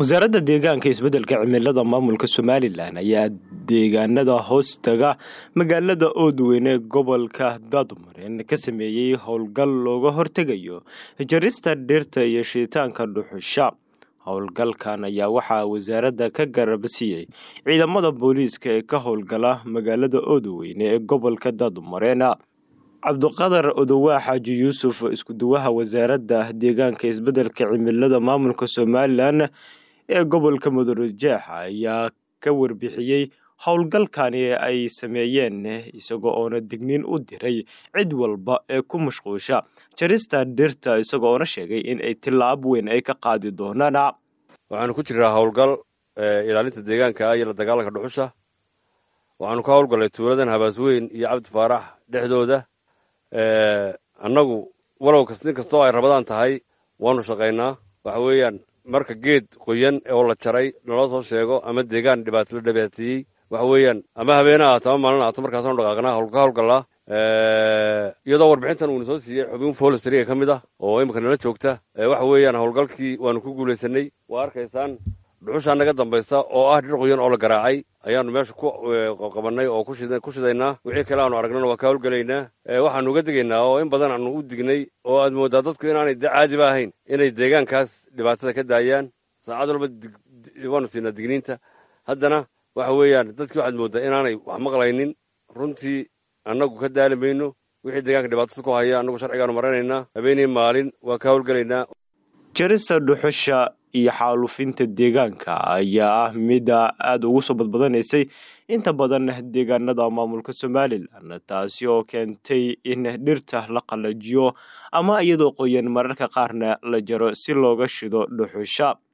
wasaaradda deegaanka isbeddelka cimilada maamulka somalilan ayaa deegaanada hoostaga magaalada oodweyn ee gobolka daadmareen ka sameeyey howlgal looga hortegayo jarista dhirta iyo shitaanka dhuxusha howlgalkan ayaa waxaa wasaaradda ka garabsiiyey ciidamada booliiska ee ka howlgala magaalada oodweyne ee gobolka daadmareen cabdiqadar odowaa xaaji yuusuf iskuduwaha wasaaradda deegaanka isbeddelka cimilada maamulka somalilan ee gobolka mudurujeex ayaa ka warbixiyey howlgalkani ay sameeyeen isagoo oona digniin u diray cid walba ee ku mashquusha jarista dhirta isagoona sheegay in ay tilaab weyn ay ka qaadi doonaan waxaanu ku jiraa howlgal ilaalinta deegaanka iyo la dagaalanka dhuxusha waxaanu ka howlgallay tuuladan habaasweyn iyo cabdi faarax dhexdooda annagu walow nin kastoo ay rabadaan tahay waanu shaqaynaa waxa weeyaan marka geed qoyan oo la jaray naloo soo sheego ama deegaan dhibaato la dhibaateeyey waxa weeyaan ama habeena ahaato ama maalin ahaato markaasaanu dhaqaaqnaa ka howlgallaa iyadoo warbixintan uuna soo siiyey xubin folistariga ka mid ah oo imika nala joogta waxa weeyaan howlgalkii waanu ku guulaysanay waa arkaysaan dhuxushaa naga dambaysa oo ah dhir qoyan oo la garaacay ayaanu meesha ku qabannay oo ku shidaynaa wixii kale aanu aragnana waa ka howlgelaynaa waxaanu uga digaynaa oo in badan aanu u dignay oo aad mooddaa dadku inaanay caadiba ahayn inay deegaankaas dhibaatada ka daayaan saacad walba waanu siinaa digniinta haddana waxa weeyaan dadkii waxaad mooddaa inaanay wax maqlaynin runtii annagu ka daali mayno wixii deegaanka dhibaatada ku haya annagu sharcigaanu maranaynaa habeenii maalin waa ka howlgelaynaa jarista dhuxusha iyo xaalufinta deegaanka ayaa ah mida aada ugu soo badbadanaysay inta badan deegaanada maamulka somalilan taasi oo keentay in dhirta la qalajiyo ama iyadoo qoyan mararka qaarna la jaro si looga shido dhuxusha